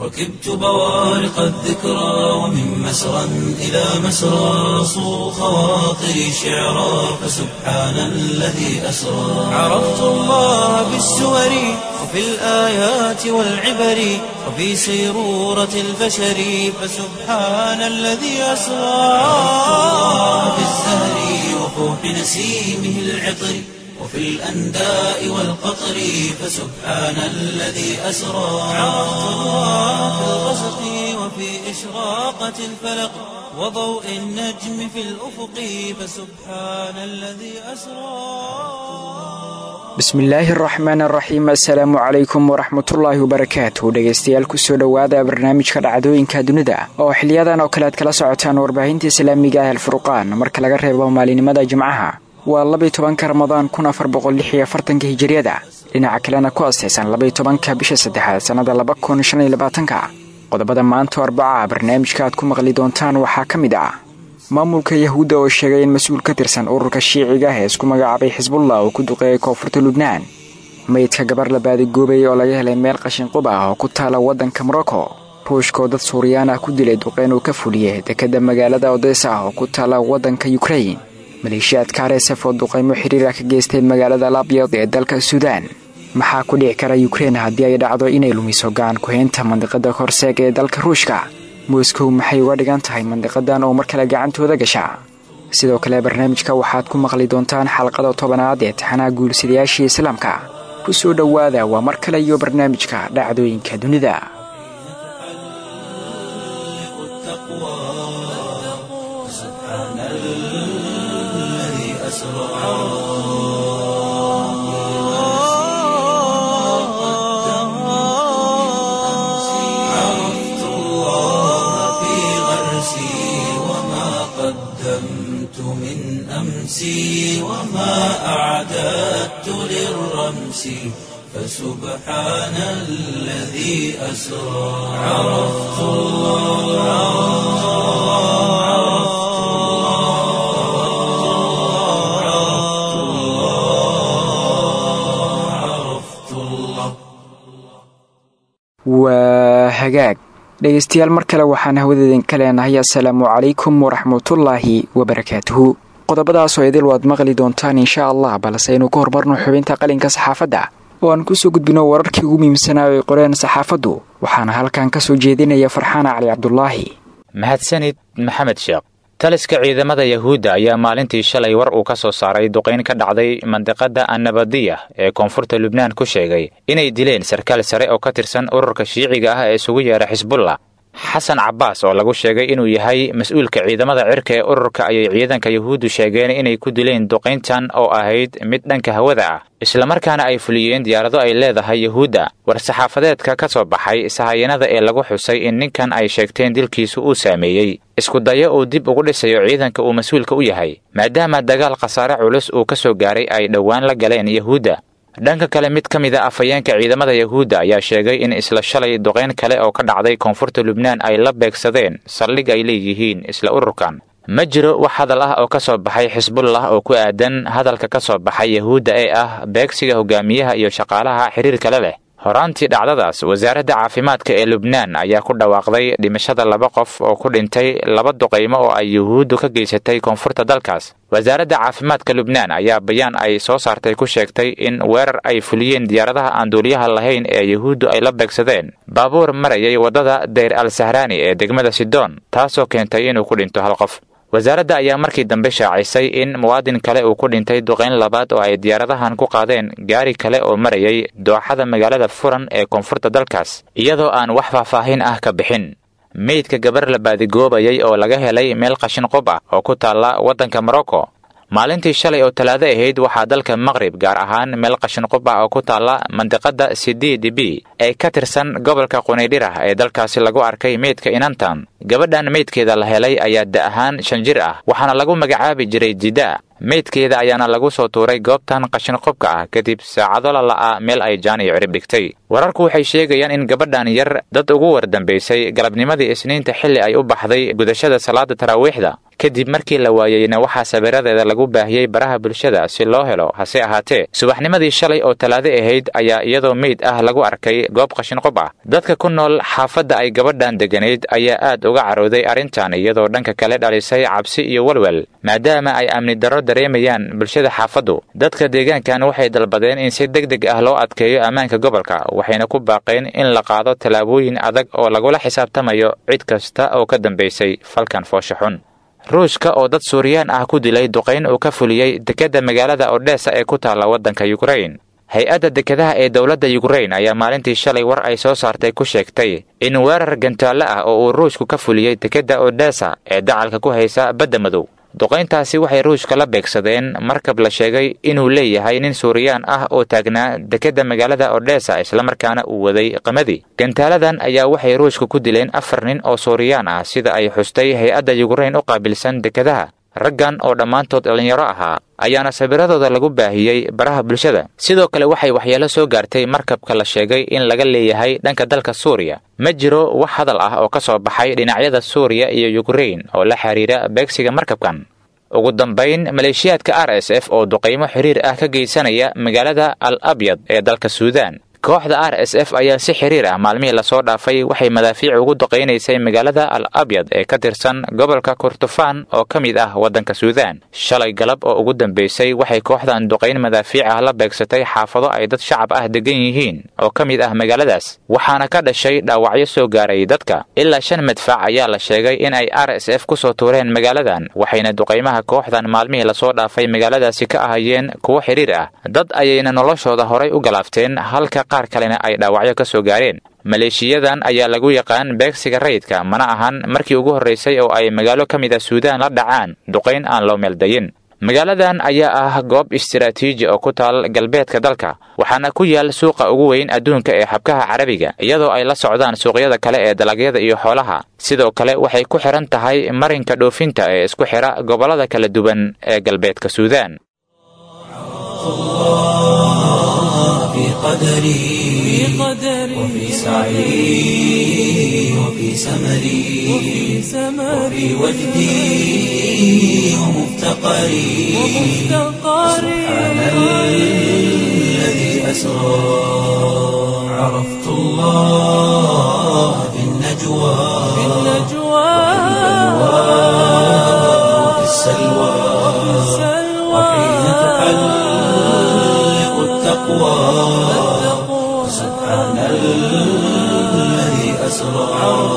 ركبت بوارق الذكرى ومن مسرى إلى مسرى صو خواطري شعرا فسبحان الذي أسرى عرفت الله بالسور وفي الآيات والعبر وفي سيرورة البشر فسبحان الذي أسرى في الزهر وفوح نسيمه العطر وفي الأنداء والقطر فسبحان الذي أسرى عرفت الله في الغسق وفي إشراقة الفلق وضوء النجم في الأفق فسبحان الذي أسرى bismillaahi araxmaan araxiim assalaamu calaykum waraxmatullaahi wabarakaatu dhegaystayaal kusoo dhowaada barnaamijka dhacdooyinka dunida oo xiliyadan oo kale aad kala socotaan warbaahinta islaamiga ah alfurqaan marka laga reebo maalinimada jimcaha waa labay tobanka ramadaan kun afar boqolix iyo afartanka hijiriyada dhinaca kalena ku astaysan labay tobanka bisha saddexaad sannada laba kun shan iyo labaatanka qodobada maanta arbaca barnaamijka aad ku maqli doontaan waxaa ka mid ah maamulka yahuudda oo sheegay in mas-uul ka tirsan ururka shiiciga ah ee isku magacaabay xisbullah oo ku duqeeyay koonfurta lubnaan meydka gabar la baadigoobay oo laga helay meel qashinqub ah oo ku taala waddanka morocco ruushka oo dad suuriyaan ah ku dilay duqeyn uu ka fuliyey dekedda magaalada odesa ah oo ku taala waddanka yukrain maleeshiyaadka aresef oo duqaymo xiriira ka geystay magaalada labyad ee dalka suudaan maxaa ku dhici kara yukrein haddii ay dhacdo inay lumiso gacan ku-haynta mandiqada horseeg ee dalka ruushka moskow maxay uga dhigan tahay mandiqadan oo mar kale gacantooda gasha sidoo kale barnaamijka waxaad ku maqli doontaan xalqada tobanaad ee taxanaha guursadayaashii islaamka ku soo dhowaada waa mar kale iyo barnaamijka dhacdooyinka dunida عرفت الله في غرسي وما قدمت من أمسي وما أعددت للرمس فسبحان الذي أسرى عرفت الله عرفت الله عرفت الله عرفت الله waa hagaag dhegaystayaal mar kale waxaan hawadeedin ka leenahay assalaamu calaykum waraxmatullaahi wabarakaatuhu qodobadaasoo idil waad maqli doontaan insha allah balse aynu ka hormarno xubinta qalinka saxaafadda oo aan kusoo gudbino wararkii ugu muhiimsanaa ay qoreen saxaafaddu waxaana halkan ka soo jeedinaya farxaan cali cabdulaahi mahadsanid maxamed sheekh taliska ciidamada yahuudda ayaa maalintii shalay war uu ka soo saaray duqayn ka dhacday mandiqada annabadiya ee koonfurta lubnaan ku sheegay inay dileen sarkaal sare oo ka tirsan ururka shiiciga ah ee isugu yeedha xisbullah xasan cabbaas oo lagu sheegay inuu yahay mas-uulka ciidamada cirka ee ururka ayay ciidanka yahuuddu sheegeen inay ku dileen duqayntan oo ahayd mid dhanka hawada ah islamarkaana ay fuliyeen diyaarado ay leedahay yahuudda war-saxaafadeedka ka soo baxay sahayanada ee lagu xusay in ninkan ay sheegteen dilkiisu uu saameeyey iskudayo uu dib ugu dhisayo ciidanka uu mas-uulka u yahay maadaama dagaal khasaare culus uu ka soo gaaray ay dhowaan la galeen yahuudda dhanka kale mid ka mid a afhayeenka ciidamada yahuudda ayaa sheegay in isla shalay duqayn kale oo ka dhacday koonfurta lubnaan ay la beegsadeen saldhig ay leeyihiin isla ururkan ma jiro wax hadal ah oo ka soo baxay xisbullah oo ku aadan hadalka ka soo baxay yahuudda ee ah beegsiga hogaamiyaha iyo shaqaalaha xiriir kale leh horaantii dhacdadaas wasaaradda caafimaadka ee lubnaan ayaa ku dhawaaqday dhimashada laba qof oo ku dhintay laba duqaymo oo ay yuhuuddu ka geysatay koonfurta dalkaas wasaaradda caafimaadka lubnaan ayaa bayaan ay soo saartay ku sheegtay in weerar ay fuliyeen diyaaradaha aan duuliyaha lahayn ee yuhuuddu ay la beegsadeen baabuur marayay waddada dayr al sahraani ee degmada sidoon taasoo keentay inuu ku dhinto hal qof wasaaradda ayaa markii dambe shaacisay in muwaadin kale uu ku dhintay duqayn labaad oo ay diyaaradahan ku qaadeen gaari kale oo marayay dooxada magaalada furan ee koonfurta dalkaas iyadoo aan wax faahfaahin ah ka bixin meydka gabar la baadigoobayay oo laga helay meel qashin qub ah oo ku taalla waddanka morocco maalintii shalay oo talaado ahayd waxaa dalka maqrib gaar ahaan meel qashin qub ah oo ku taalla mandiqada sidiidi b ee ka tirsan gobolka qunaydhirah ee dalkaasi lagu arkay meydka inantan gabadhan meydkeeda la helay ayaa da ahaan shan jir ah waxaana lagu magacaabi jiray jida meydkeeda ayaana lagu soo tuuray goobtan qashin qubka ah kadib saacado lala'a meel ay jaan iyo cirib dhigtay wararku waxay sheegayaan in gabadhan yar dad ugu wardambaysay galabnimadii isniinta xilli ay u baxday gudashada salaada taraawiixda kadib markii la waayeyna waxaa sawiradeeda lagu baahiyey baraha bulshada si loo helo hase ahaatee subaxnimadii shalay oo talaado ahayd ayaa iyadoo meyd ah lagu arkay goob qashin qob ah dadka ku nool xaafadda ay gabadhan degganayd ayaa aad uga carooday arrintan iyadoo dhanka kale dhalisay cabsi iyo walwal maadaama ay amni darro dareemayaan bulshada xaafaddu dadka deegaankan waxay dalbadeen in si deg deg ah loo adkeeyo ammaanka gobolka waxayna ku baaqeen in la qaado tallaabooyin adag oo lagula xisaabtamayo cid kasta oo ka dambaysay falkan foosha xun ruushka oo dad suuriyaan ah ku dilay duqayn uu ka fuliyey dekedda magaalada odhesa ee ku taalla waddanka yukrain hay-adda dekedaha ee dowladda yukrain ayaa maalintii shalay war ay soo saartay ku sheegtay in weerar gantaallo ah oo uu ruushku ka fuliyey dekedda odhesa ee dacalka ku haysa badda madow duqayntaasi waxay ruushka la beegsadeen markab la sheegay inuu leeyahay nin suuriyaan ah oo taagnaa dekedda magaalada odhesa islamarkaana uu waday qamadii gantaaladan ayaa waxay ruushka ku dileen afar nin oo suuriyaan ah sida ay xustay hay-adda yukrain u qaabilsan dekedaha raggan oo dhammaantood dhallinyaro ahaa ayaana sabiradooda lagu baahiyey baraha bulshada sidoo kale waxay waxyeelo soo gaartay markabka la sheegay in laga leeyahay dhanka dalka suuriya ma jiro wax hadal ah oo ka soo baxay dhinacyada suuriya iyo yukrain oo la xiriira beegsiga markabkan ugu dambayn maleeshiyaadka r s f oo duqaymo xiriir ah ka geysanaya magaalada al abyad ee dalka suudaan kooxda r s f ayaa si xiriir ah maalmihii lasoo dhaafay waxay madaafiic ugu duqaynaysay magaalada al abyad ee ka tirsan gobolka kurtufaan oo ka mid ah waddanka suudaan shalay galab oo ugu dambaysay waxay kooxdan duqayn madaafiic ah la beegsatay xaafado ay dad shacab ah degan yihiin oo ka mid ah magaaladaas waxaana ka dhashay dhaawacyo soo gaaray dadka ilaa shan madfac ayaa la sheegay in ay r s f ku soo tuureen magaaladan waxayna duqaymaha kooxdan maalmihii lasoo dhaafay magaaladaasi ka ahayeen kuwo xiriir ah dad ayayna noloshooda horay u galaafteen halka qaar kalena ay dhaawacyo ka soo gaareen maleeshiyadan ayaa lagu yaqaan beegsiga rayidka mana ahan markii ugu horraysay oo ay magaalo ka mid a suudaan la dhacaan duqayn aan loo meeldayin magaaladan ayaa ah goob istiraatiiji oo ku taal galbeedka dalka waxaana ku yaal suuqa ugu weyn adduunka ee xabkaha carabiga iyadoo ay la socdaan suuqyada kale ee dalagyada iyo xoolaha sidoo kale waxay ku xidhan tahay marinka dhoofinta ee isku xidha gobollada kala duwan ee galbeedka suudaan قدري وفي سعي وفي سمري وفي وجدي ومفتقري سبحان الذي أسرى عرفت الله في النجوى وفي السلوى وحين تحلق التقوى سبحان الذي أسرى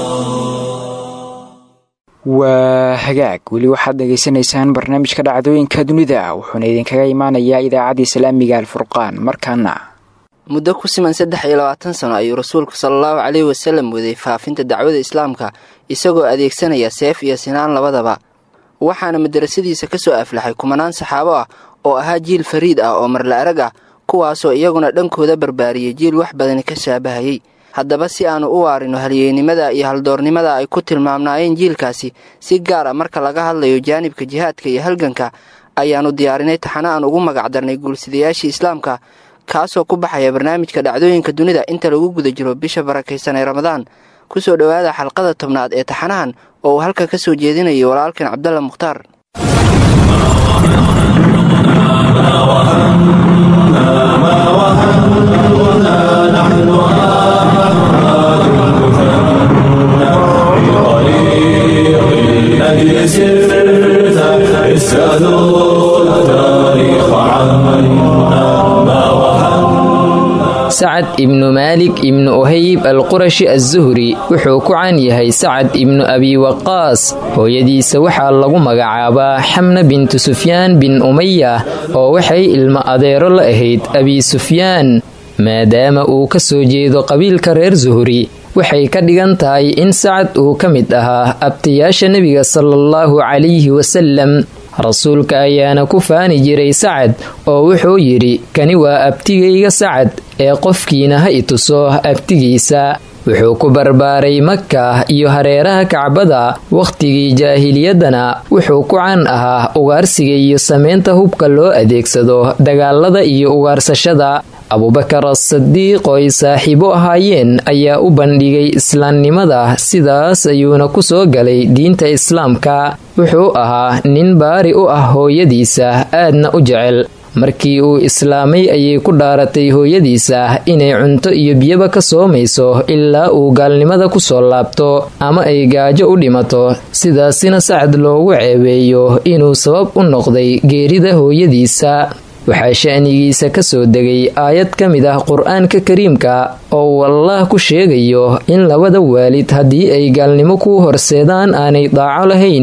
waa hagaag weli waxaad dhegaysanaysaan barnaamijka dhacdooyinka dunida wuxuuna idinkaga imaanayaa idaacadda islaamiga alfurqaan markaana muddo ku siman saddex iyo labaatan sano ayuu rasuulku sala allahu caleyhi wasalam waday faafinta dacwada islaamka isagoo adeegsanaya seef iyo sinaan labadaba waxaana madarasadiisa ka soo aflaxay kumanaan saxaabo ah oo ahaa jiil fariid ah oo marla arag ah kuwaasoo iyaguna dhankooda barbaariyey jiil wax badani ka shaabahayey haddaba si aanu u waarino halyeynimada iyo haldoornimada ay ku tilmaamnaayeen jiilkaasi si gaar a marka laga hadlayo jaanibka jihaadka iyo halganka ayaannu diyaarinay taxano aan ugu magacdarnay guulsidayaashii islaamka kaasoo ku baxaya barnaamijka dhacdooyinka dunida inta lagu guda jiro bisha barakaysan ee ramadaan ku soo dhowaada xalqada tobnaad ee taxanahan oo uu halka ka soo jeedinayo walaalkan cabdalla mukhtaar sacad ibnu maalik ibnu ohayb alqurashi azuhri wuxuu ku caan yahay sacad ibnu abi waqaas hooyadiisa waxaa lagu magacaabaa xamna bintu sufyaan bin umaya oo waxay ilmo adeero la ahayd abi sufyaan maadaama uu ka soo jeedo qabiilka reer zuhri waxay ka dhigan tahay in sacad uu ka mid ahaa abtayaasha nebiga salaallahu calayhi wasalam rasuulka ayaana ku faani jiray sacad oo wuxuu yidhi kani waa abtigayga sacad ee qofkiina ha i tuso abtigiisa wuxuu ku barbaaray maka iyo hareeraha kacbada wakhtigii jaahiliyaddana wuxuu ku caan ahaa ugaarsiga iyo samaynta hubka loo adeegsado dagaalada iyo ugaarsashada abubakar asadiiq oo ay saaxiibo ahaayeen ayaa u bandhigay islaamnimada sidaas ayuuna ku soo galay diinta islaamka wuxuu ahaa nin baari u ah hooyadiisa aadna u jecel markii uu islaamay ayay ku dhaaratay hooyadiisa inay cunto iyo biyaba ka soomayso ilaa uu gaalnimada ku soo laabto ama ay gaajo u dhimato sidaasina sacad loogu ceebeeyo inuu sabab u noqday geerida hooyadiisa waxaa sha'nigiisa ka soo degay aayad ka mid ah qur-aanka kariimka oo uu allaah ku sheegayo in labada waalid haddii ay gaalnimo ku horseedaan aanay daaco lahayn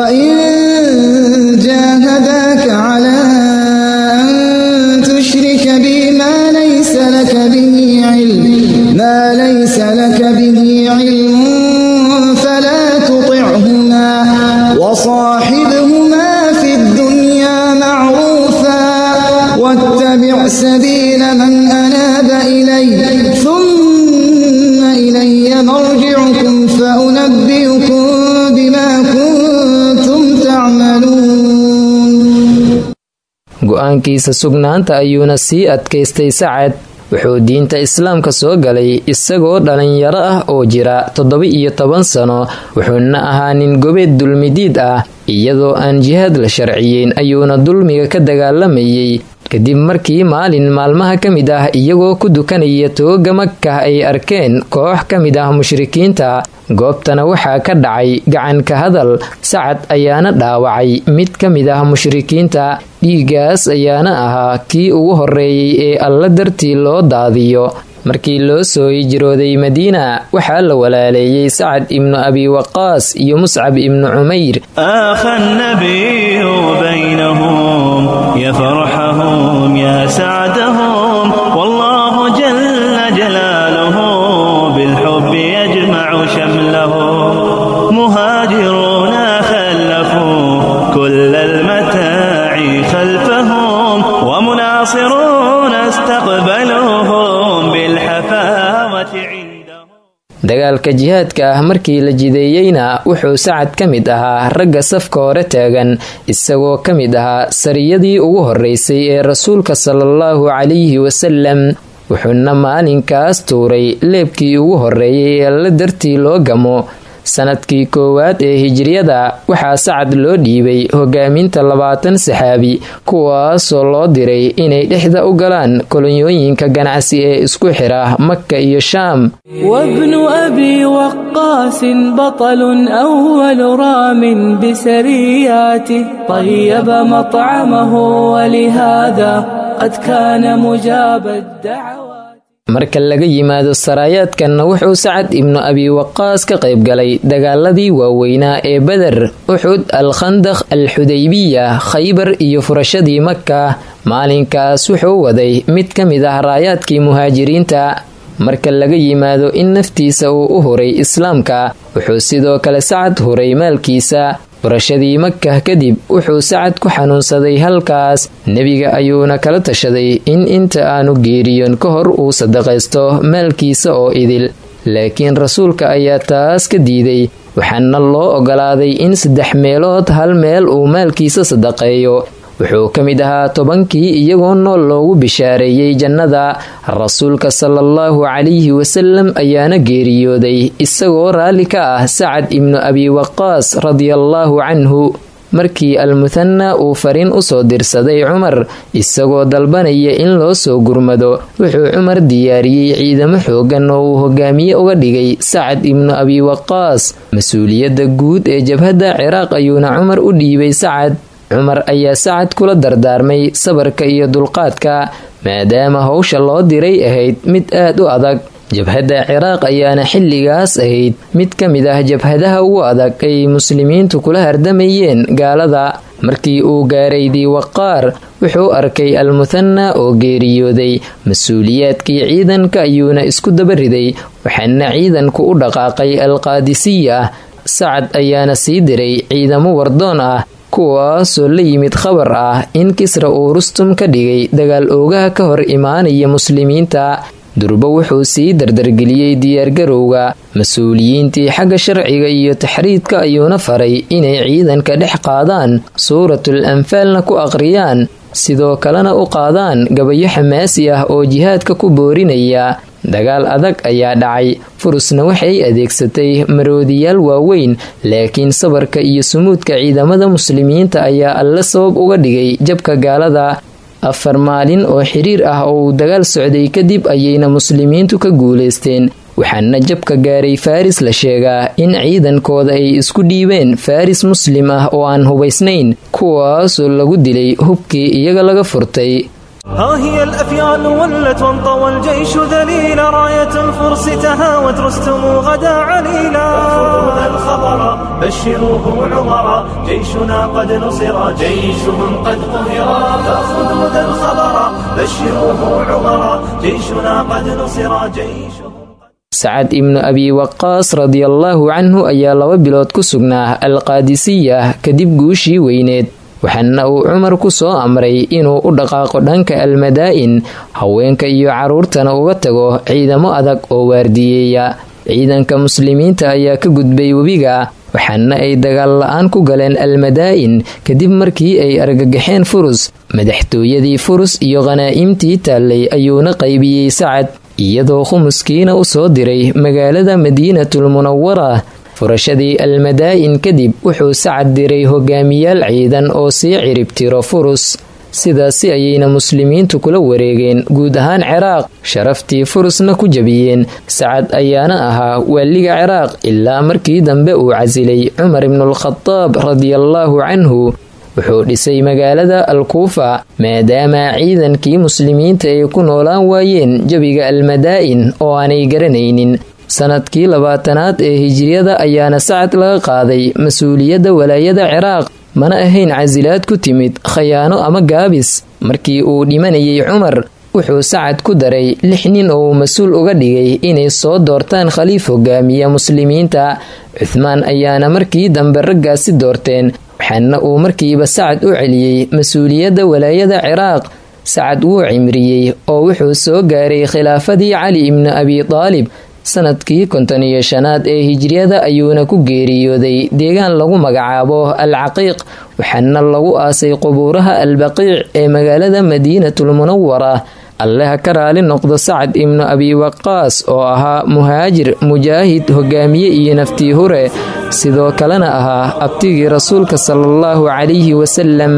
تشرك بي ما ليس لك به علم ما ليس لك به علم فلا تطعهما وصاحبهما في الدنيا معروفا واتبع سبيل من أناب إلي ثم إلي مرجعكم فأنبئكم بما كنتم تعملون go-aankiisa sugnaanta ayuuna sii adkaystay sacad wuxuu diinta islaamka soo galay isagoo dhalinyaro ah oo jira toddoba-iyo toban sano wuxuuna ahaa nin gobeed dulmidiid ah iyadoo aan jihaad la sharciyeyn ayuuna dulmiga ka dagaalamayay kadib markii maalin maalmaha ka mid ah iyagoo ku dukanaya tooga makah ay arkeen koox ka mid ah mushrikiinta goobtana waxaa ka dhacay gacanka hadal sacad ayaana dhaawacay mid ka mid ah mushrikiinta dhiiggaas ayaana ahaa kii ugu horreeyey ee alla dartii loo daadiyo markii loo soo hijrooday madiina waxaa la walaaleeyey sacad ibnu abi waqaas iyo muscab ibnu cumayr آخى النبي بينهم يا فرحهم يا سعدهم والله جل جلاله بالحب يجمع شملهم مهاجرون خلفوا كل المتاع خلفهم ومناصرون استقبلوهم بالحفاوة عندهم dagaalka jihaadka ah markii la jideeyeyna wuxuu sacad ka mid ahaa ragga safka hore taagan isagoo ka mid ahaa sariyadii ugu horreysay ee rasuulka salaallahu calayhi wasalam wuxuuna maalinkaas tuuray leebkii ugu horreeyay ee alla dartii loo gamo sanadkii koowaad ee hijriyada waxaa sacad loo dhiibay hogaaminta labaatan saxaabi kuwaasoo loo diray inay dhexda u galaan kolonyooyinka ganacsi ee isku xira maka iyo shaam وابن أبي وقاس بطل أول رام بسرياته طيب مطعمه ولهذا قد كان مجاب الدعوات marka laga yimaado saraayaadkanna wuxuu sacad ibnu abi waqaas ka qayb galay dagaaladii waaweynaa ee beder uxud al khandaq al xudaybiya khaybar iyo furashadii maka maalinkaas wuxuu waday mid ka mid ah raayaadkii muhaajiriinta marka laga yimaado in naftiisa uu u huray islaamka wuxuu sidoo kale sacad huray maalkiisa furashadii makah kadib wuxuu sacad ku xanuunsaday halkaas nebiga ayuuna kala tashaday in inta aanu geeriyoon ka hor uu sadaqaysto maalkiisa oo idil laakiin rasuulka ayaa taas ka diiday waxaana loo ogolaaday in saddex meelood hal meel uu maalkiisa sadaqeeyo wuxuu ka mid ahaa tobankii iyagoo nool loogu bishaareeyey jannada rasuulka salaallahu calayhi wasalam ayaana geeriyooday isagoo raalli ka ah sacad ibnu abi waqaas radiallaahu canhu markii almuthana uu fariin usoo dirsaday cumar isagoo dalbanaya in loo soo gurmado wuxuu cumar diyaariyey ciidamo xoogan oo uu hogaamiye uga dhigay sacad ibnu abi waqaas mas-uuliyadda guud ee jabhadda ciraaq ayuuna cumar u dhiibay sacad cumar ayaa sacad kula dardaarmay sabarka iyo dulqaadka maadaama howsha loo diray ahayd mid aad u adag jabhadda ciraaq ayaana xilligaas ahayd mid ka mid ah jabhadaha ugu adag ay muslimiintu kula hardamayeen gaalada markii uu gaaray diiwaqaar wuxuu arkay almuthana oo geeriyooday mas-uuliyaadkii ciidanka ayuuna isku dabariday waxaana ciidanku u dhaqaaqay alqaadisiya sacad ayaana sii diray ciidamo wardoon ah kuwaasoo la yimid khabar ah in kisra uu rustum ka dhigay dagaal oogaha ka hor imaanaya muslimiinta durbo wuxuu sii dardargeliyey diyaargarowga mas-uuliyiintii xagga sharciga iyo taxriidka ayuuna faray inay ciidanka dhex qaadaan suuratul anfaalna ku aqriyaan sidoo kalena u qaadaan gabayo xamaasi ah oo jihaadka ku boorinaya dagaal adag ayaa dhacay furusna waxay adeegsatay maroodiyaal waaweyn laakiin sabarka iyo sumuudka ciidamada muslimiinta ayaa alle sabab uga dhigay jabka gaalada afar maalin oo xiriir ah oo uu dagaal socday kadib ayayna muslimiintu ka guulaysteen waxaana jabka gaaray faris la sheegaa in ciidankooda ay isku dhiibeen faris muslim ah oo aan hubaysnayn kuwaasoo lagu dilay hubkii iyaga laga furtay ها هي الأفيال ولت وانطوى الجيش ذليلا راية الفرس تهاوت رستم غدا عليلا فخذوا الخبر بشروه عمرا جيشنا قد نصر جيشهم قد قهرا فخذوا ذا الخبر بشروه عمرا جيشنا قد نصر جيشهم sacad ibnu abi waqaas radiallaahu canhu ayaa laba bilood ku sugnaa alqaadisiya kadib guushii weyneed waxaana uu cumar ku soo amray inuu u dhaqaaqo dhanka almadaa'in haweenka iyo carruurtana uga tago ciidamo adag oo waardiyeeya ciidanka muslimiinta ayaa ka gudbay webiga waxaana ay dagaal la-aan ku galeen almadaa'in kadib markii ay argagaxeen furus madaxtooyadii furus iyo khanaa'imtii taallay ayuuna qaybiyey sacad iyadoo khumuskiina u soo diray magaalada madiinatul munawara furashadii almadaa'in kadib wuxuu sacad diray hogaamiyaal ciidan oo sii ciribtiro furus sidaasi ayayna muslimiintu kula wareegeen guud ahaan ciraaq sharaftii furusna ku jabiyeen sacad ayaana ahaa waaliga ciraaq ilaa markii dambe uu casilay cumar ibnulkhadaab radiallaahu canhu wuxuu dhisay magaalada alkuufa maadaama ciidankii muslimiinta ay ku noolaan waayeen jabiga almadaa'in oo aanay garanaynin sanadkii labaatanaad ee hijiriyada ayaana sacad laga qaaday mas-uuliyadda walaayada ciraaq mana ahayn casilaad ku timid khayaano ama gaabis markii uu dhimanayay cumar wuxuu sacad ku daray lix nin oo uu mas-uul uga dhigay inay soo doortaan khaliif hogaamiya muslimiinta cuthmaan ayaana markii dambe raggaasi doorteen waxaana uu markiiba sacad u celiyey mas-uuliyadda walaayada ciraaq sacad wuu cimriyey oo wuxuu soo gaaray khilaafadii cali ibnu abi daalib sanadkii konton iyo shanaad ee hijriyada ayuuna ku geeriyooday deegaan lagu magacaabo al caqiiq waxaana lagu aasay qubuuraha albaqiic ee magaalada madiinatul munawara alleha ka raali noqdo sacad ibnu abi waqaas oo ahaa muhaajir mujaahid hogaamiye iyo naftii hure sidoo kalena ahaa abtigii rasuulka sala allahu calayhi wasalam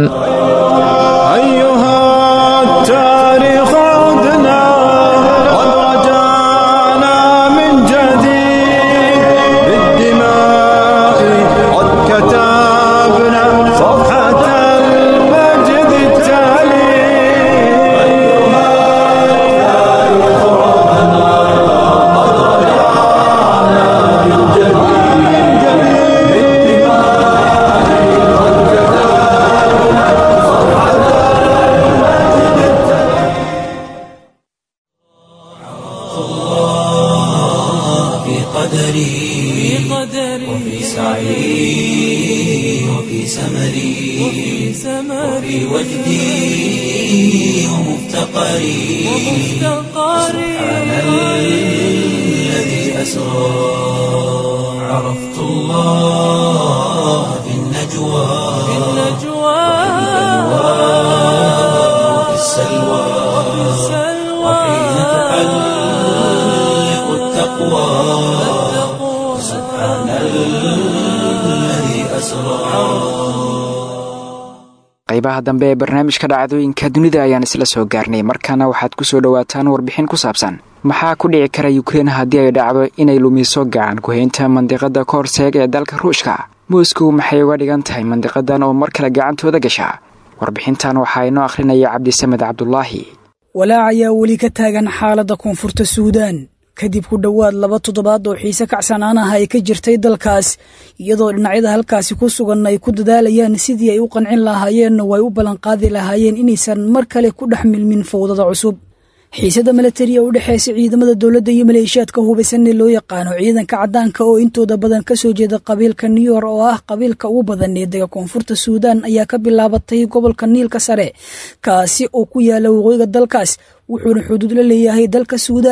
qaybaha dambe ee barnaamijka dhacdooyinka dunida ayaan isla soo gaarnay markaana waxaad ku soo dhowaataan warbixin ku saabsan maxaa ku dhici kara yukrein haddii ay dhacdo inay lumiso gacan ku-haynta mandiqada koorseeg ee dalka ruushka moscow maxay uga dhigan tahay mandiqadan oo mar kale gacantooda gasha warbixintan waxaa inoo akhrinaya cabdisamed cabdulaahi walaac ayaa weli ka taagan xaaladda koonfurta suudaan kadib ku dhowaad laba toddobaad oo xiise kacsanaan ah ay ka jirtay dalkaas iyadoo dhinacyada halkaasi ku sugan ay ku dadaalayaan sidii ay u qancin lahaayeenna way u ballanqaadi lahaayeen inaysan mar kale ku dhex milmin fowdada cusub xiisada milatariya u dhexeysa ciidamada dowladda iyo maleeshiyaadka hubaysan ee loo yaqaano ciidanka caddaanka oo intooda badan ka soo jeeda qabiilka new yor oo ah qabiilka ugu badan ee dega koonfurta suudaan ayaa ka bilaabatay gobolka niilka sare kaasi oo ku yaala waqooyiga dalkaas wuxuuna xuduud la leeyahay dalka suudaan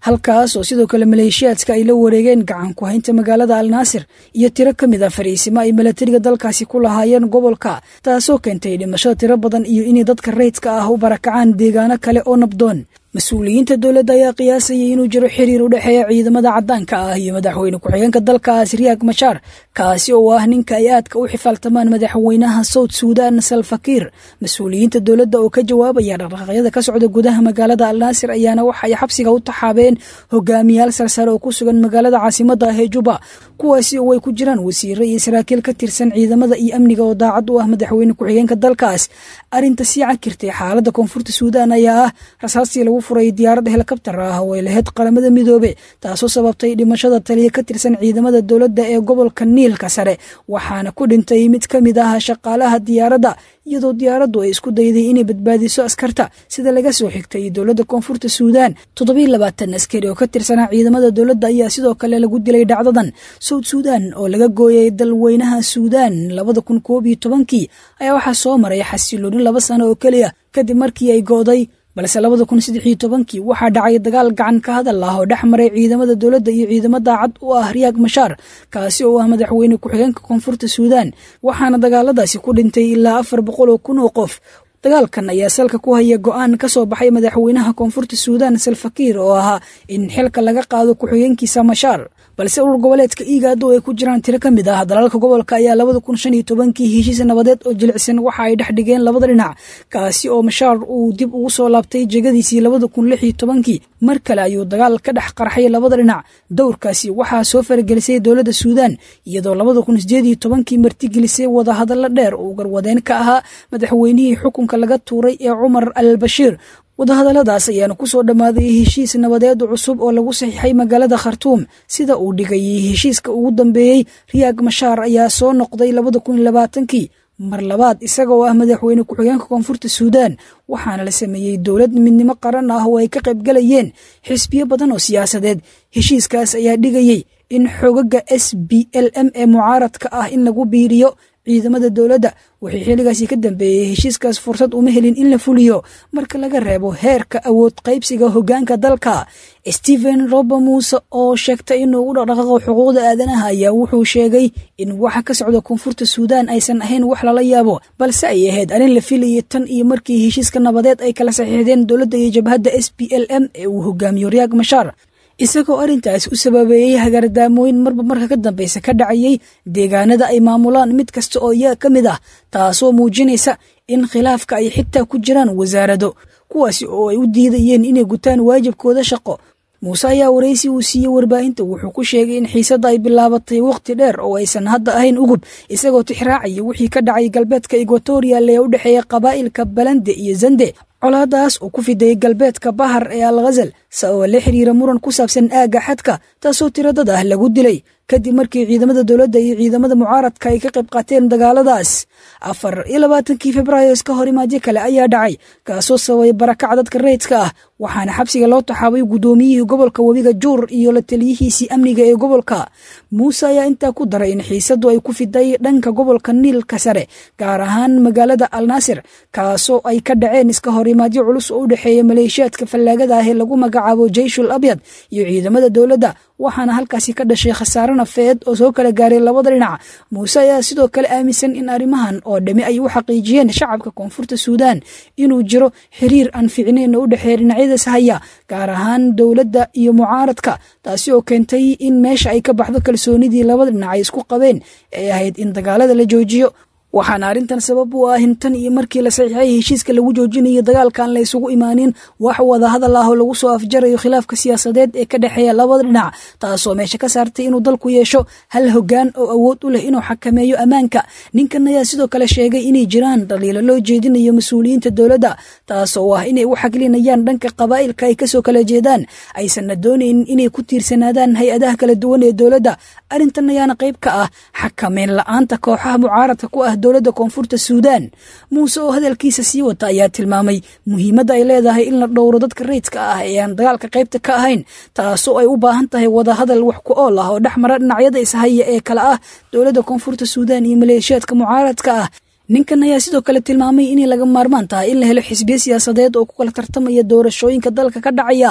halkaas oo sidoo kale maleeshiyaadka ay la wareegeen gacan ku haynta magaalada alnaasir iyo tiro ka mid a fariisimo ay milatariga dalkaasi ku lahaayeen gobolka taasoo keentay dhimashada tiro badan iyo inay dadka rayidka ah u barakacaan deegaano kale oo nabdoon mas-uuliyiinta dowladda ayaa qiyaasayay inuu jiro xiriir u dhexeeya ciidamada caddaanka ah iyo madaxweyne ku-xigeenka dalkaas riyaag mashaar kaasi oo ah ninka ay aadka u xifaaltamaan madaxweynaha sawd suudan salfakiir mas-uuliyiinta dowladda oo ka jawaabaya dhaqdhaqaaqyada ka socda gudaha magaalada alnaasir ayaana waxa ay xabsiga u taxaabeen hogaamiyaal sarsare oo ku sugan magaalada caasimada ah ee juba kuwaasi oo ay ku jiraan wasiire iyo saraakiil ka tirsan ciidamada iyo amniga oo daacad u ah madaxweyne ku-xigeenka dalkaas arrinta sii cakirtay xaalada koonfurta suudan ayaa ah rasaastii lagu furay diyaarad helikabtar ah oo ay lahayd qaramada midoobe taasoo sababtay dhimashada taliya ka tirsan ciidamada dowladda ee gobolka niilka sare waxaana ku dhintay mid ka mid ah shaqaalaha diyaaradda iyadoo diyaaraddu ay isku dayday inay badbaadiso askarta sida laga soo xigtay dowladda koonfurta suudan toddobiiy labaatan askari oo ka tirsanaa ciidamada dowladda ayaa sidoo kale lagu dilay dhacdadan sawd suudan oo laga gooyay dalweynaha suudan labada kun koob iyo tobankii ayaa waxaa soo maray xasilooni laba sano oo keliya kadib markii ay go'day balse labada kun saddex iyo tobankii waxaa dhacay dagaal gacan ka hadal ah oo dhex maray ciidamada dowladda iyo ciidamo daacad u ah riyaag mashaar kaasi oo ah madaxweyne ku-xigeenka koonfurta suudan waxaana dagaaladaasi ku dhintay ilaa afar boqol oo kun oo qof dagaalkan ayaa salka ku haya go-aan ka soo baxay madaxweynaha koonfurta suudan salfakiir oo ahaa in xilka laga qaado ku-xigeenkiisa mashaar balse urur goboleedka iigaado ay ku jiraan tiro ka mid ah dalalka gobolka ayaa labada kun shan iyo tobankii heshiis nabadeed oo jilicsan waxa ay dhex dhigeen labada dhinac kaasi oo mashaar uu dib ugu soo laabtay jegadiisii labada kun lix iyo tobankii mar kale ayuu dagaal ka dhex qarxay labada dhinac dowrkaasi waxaa soo faragelisay dowladda suudan iyadoo labada kun sideed iyo tobankii martigelisay wadahadallo dheer oo garwadeen ka ahaa madaxweynihii xukunka laga tuuray ee cumar al bashiir wadahadalladaas ayaana ku soo dhammaaday heshiis nabadeed cusub oo lagu saxiixay magaalada khartuum sida uu dhigayay heshiiska ugu dambeeyey riyaag mashaar ayaa soo noqday labada kun iyo labaatankii mar labaad isaga oo ah madaxweyne ku-xigeenka koonfurta suudan waxaana la sameeyey dowlad midnimo qaran ah oo ay ka qaybgalayeen xisbiyo badan oo siyaasadeed heshiiskaas ayaa dhigayey in xogaga s b l m ee mucaaradka ah in lagu biiriyo ciidamada dowladda wixii xilligaasi ka dambeeyey heshiiskaas fursad uma helin in la fuliyo marka laga reebo heerka awood qaybsiga hoggaanka dalka stephen rober muuse oo sheegtay inuu u dhaqdhaqaaqo xuquuqda aadanaha ayaa wuxuu sheegay in waxa ka socda koonfurta suudan aysan ahayn wax lala yaabo balse ay ahayd arrin la filayay tan iyo markii heshiiska nabadeed ay kala saxiixdeen dowladda iyo jabhadda s b l m ee uu hogaamiyo riyaag mashaar isagoo arrintaas u sababeeyey hagaardaamooyin marba marka ka dambeysa ka dhacayay deegaanada ay maamulaan mid kasta oo iyaga ka mid ah taasoo muujinaysa in khilaafka ay xitaa ku jiraan wasaarado kuwaasi oo ay u diidayeen inay gutaan waajibkooda shaqo muuse ayaa waraysi uu siiyey warbaahinta wuxuu ku sheegay in xiisadda ay bilaabatay wakhti dheer oo aysan hadda ahayn ugub isagoo tixraacaya wixii ka dhacay galbeedka equatorial ee u dhexeeya qabaa'ilka balande iyo zande colaadaas oo ku fidayay galbeedka bahar ee al khazal sababa la xiriira muran ku saabsan aagga xadka taasoo tiradad ah lagu dilay kadib markii ciidamada dowladda iyo ciidamada mucaaradka ay ka qayb qaateen dagaaladaas afar iyo labaatankii februaayo iska hor imaadyo kale ayaa dhacay kaasoo sababay barakaca dadka rayidka ah waxaana xabsiga loo taxaabay guddoomiyihii gobolka webiga juur iyo la taliyihiisii amniga ee gobolka muuse ayaa intaa ku daray in xiisaddu ay ku fiday dhanka gobolka niilka sare gaar ahaan magaalada alnaasir kaasoo ay ka dhaceen iska hor imaadyo culus oo u dhexeeya maleeshiyaadka fallaagada ah ee lagu magacaabo jeyshul abyad iyo ciidamada dowladda waxaana halkaasi ka dhashay khasaare nafeed oo soo kala gaaray labada dhinac muuse ayaa sidoo kale aaminsan in arrimahan oo dhami ay u xaqiijiyeen shacabka koonfurta suudan inuu jiro xiriir aan ficnayn oo u dhexeeya dhinacyadaas haya gaar ahaan dowladda iyo mucaaradka taasi oo keentay in meesha ay ka baxdo kalsoonidii labada dhinac ay isku qabeen ee ahayd in dagaalada la joojiyo waxaana arrintan sabab u ah in tan iyo markii la saxiixay heshiiska lagu joojinayo dagaalkaan la isugu imaanin wax wadahadal ah oo lagu soo afjarayo khilaafka siyaasadeed ee ka dhexeeya labada dhinac taasoo meesha ka saartay inuu dalku yeesho hal hoggaan oo awood u leh inuu xakameeyo ammaanka ninkan ayaa sidoo kale sheegay inay jiraan dhaliilo loo jeedinayo mas-uuliyiinta dowladda taasoo ah inay u xaglinayaan dhanka qabaa'ilka ay kasoo kala jeedaan aysanna doonaynin inay ku tiirsanaadaan hay-adaha kala duwan ee dowladda arrintan ayaana qayb ka ah xakameyn la-aanta kooxaha mucaaradka ku ah dowladda koonfurta suudan muuse oo hadalkiisa sii wata ayaa tilmaamay muhiimadda ay leedahay in la dhowro dadka rayidka ah ee aan dagaalka qaybta ka ahayn taasoo ay u baahan tahay wadahadal wax ku ool ah oo dhex mara dhinacyada ishaya ee kale ah dowladda koonfurta suudan iyo maleeshiyaadka mucaaradka ah ninkan ayaa sidoo kale tilmaamay inay laga maarmaan tahay in la helo xisbiyo siyaasadeed oo ku kala tartamaya doorashooyinka dalka ka dhacaya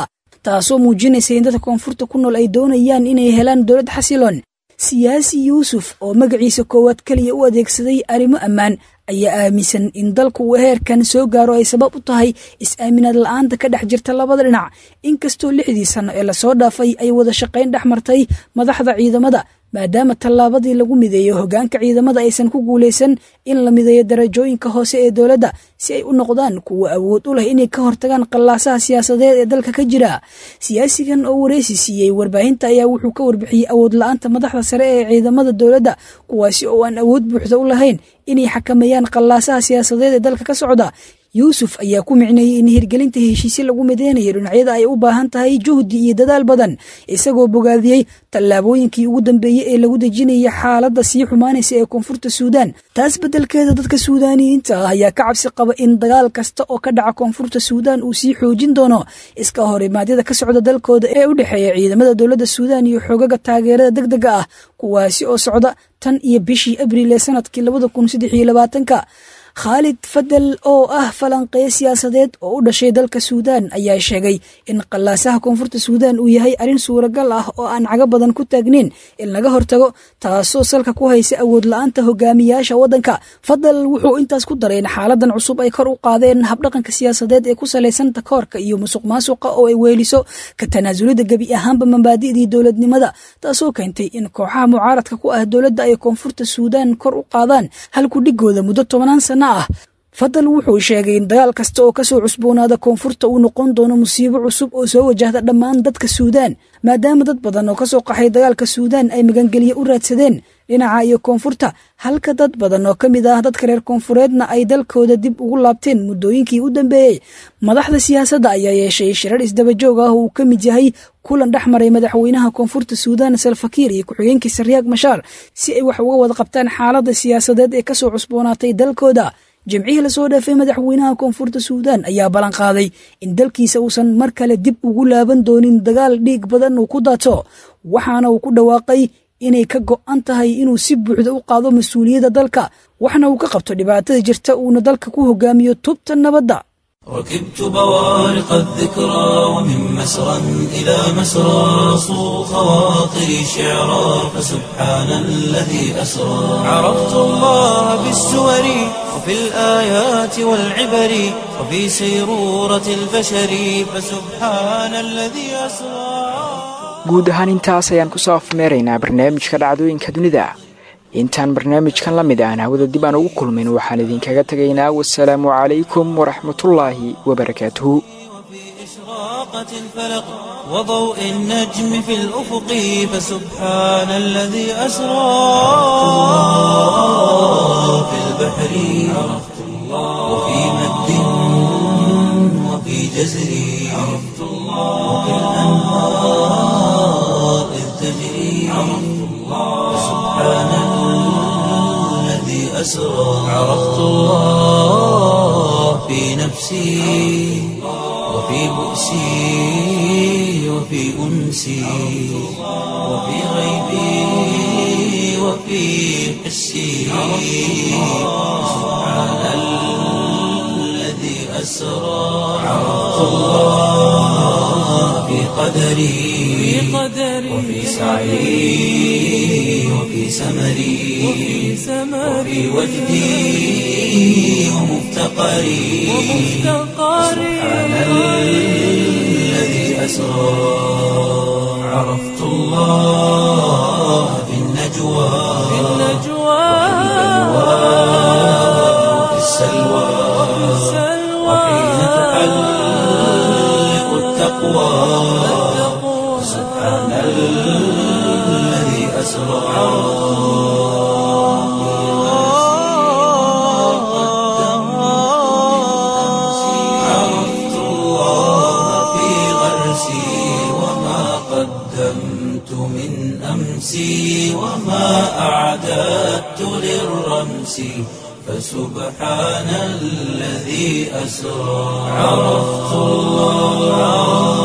taasoo muujinaysa in dadka koonfurta ku nool ay doonayaan inay helaan dowlad xasiloon siyaasi yuusuf oo magaciisa koowaad keliya u adeegsaday arrimo ammaan ayaa aaminsan in dalku uu heerkan soo gaaro ay sabab u tahay is-aaminaad la-aanta ka dhex jirta labada dhinac inkastoo lixdii sanno ee lasoo dhaafay ay wada shaqayn dhex martay madaxda ciidamada maadaama tallaabadii lagu mideeyo hoggaanka ciidamada aysan ku guulaysan in la mideeyo darajooyinka hoose ee dowladda si ay u noqdaan kuwa awood u leh inay ka hortagaan qallaasaha siyaasadeed ee dalka ka jira siyaasigan oo wareysi siiyey warbaahinta ayaa wuxuu ka warbixiyey awood la-aanta madaxda sare ee ciidamada dowladda kuwaasi oo aan awood buuxda u lahayn inay xakameeyaan qallaasaha siyaasadeed ee dalka ka socda yuusuf ayaa ku micneeyey in hirgelinta heshiisye lagu mideynayo dhinacyada ay u baahan tahay juhdi iyo dadaal badan isagoo bogaadiyey tallaabooyinkii ugu dambeeyey ee lagu dejinaya xaaladda sii xumaanaysa ee koonfurta suudaan taas beddelkeeda dadka suudaaniyiinta ah ayaa ka cabsi qaba in dagaal kasta oo ka dhaca koonfurta suudaan uu sii xoojin doono iska horimaadyada ka socda dalkooda ee u dhexeeya ciidamada dowladda suudaan iyo xoogaga taageerada deg dega ah kuwaasi oo socda tan iyo bishii abriil ee sanadkii labada kun saddex iyo labaatanka khaalid fadel oo ah falanqeeye siyaasadeed oo u dhashay dalka suudaan ayaa sheegay in qallaasaha koonfurta suudaan uu yahay arrin suuragal ah oo aan cago badan ku taagnayn in laga hortago taasoo salka ku haysa awood la-aanta hogaamiyaasha waddanka fadel wuxuu intaas ku daray in xaaladan cusub ay kor u qaadeen habdhaqanka siyaasadeed ee ku salaysan takoorka iyo musuq maasuqa oo ay weeliso ka tanaasulida gebi ahaanba mabaadi'dii dowladnimada taasoo keentay in kooxaha mucaaradka ku ah dowladda ay koonfurta suudaan kor u qaadaan halku dhigooda muddo tobanaan sana ah fadal wuxuu sheegay in dagaal kasta oo kasoo cusboonaada koonfurta uu noqon doono musiibo cusub oo soo wajahda dhammaan dadka suudaan maadaama dad badan oo kasoo qaxay dagaalka suudaan ay magangelye u raadsadeen dhinaca iyo koonfurta halka dad badan oo ka mid ah dadka reer koonfureedna ay dalkooda dib ugu laabteen muddooyinkii u dambeeyey madaxda siyaasadda ayaa yeeshay shirar isdabajoog ah oo uu ka mid yahay kulan dhex maray madaxweynaha koonfurta suudaan salfakiir iyo ku-xigeenkiisa riyaag mashaar si ay wax uga wada qabtaan xaaladda siyaasadeed ee kasoo cusboonaatay dalkooda jimcihii lasoo dhaafay madaxweynaha koonfurta suudaan ayaa ballan qaaday in dalkiisa uusan mar kale dib ugu laaban doonin dagaal dhiig badan uu ku daato waxaana uu ku dhawaaqay inay ka go'an tahay inuu si buuxda u qaado mas-uuliyadda dalka waxna uu ka qabto dhibaatada jirta uuna dalka ku hogaamiyo tubta nabadda ركبت بوارق الذكرى ومن مسرى إلى مسرى صو خواطري شعرا فسبحان الذي أسرى عرفت الله بالسور وفي الآيات والعبر وفي سيرورة البشر فسبحان الذي أسرى guud ahaan intaas ayaan kusoo afmeeraynaa barnaamijka dhacdooyinka dunida intaan barnaamijkan la mid aan hawada dib aan ugu kulmin waxaan idinkaga tegaynaa wasalaamu calaykum waraxmatullaahi wabarakaatuhu إشراقة الفلق وضوء النجم في الأفق فسبحان الذي أسرى في البحر عرفت الله وفي مد وفي جزر عرفت الله وفي الأنهار إذ تجري عرفت الله فسبحان الذي أسرى عرفت الله في نفسي وفي بؤسي وفي أنسي وفي غيبي وفي حسي سبحان الذي أسرى عرفت الله في قدري وفي سعي وفي سمري وفي وجدي ومفتقري سبحان الذي أسرى عرفت الله في النجوى وفي السلوى وحين تحلق التقوى سبحان الذي أسرى عرفت الله في غرسي وما قدمت من أمسي وما أعددت للرمس فسبحان الذي أسرى عرفت الله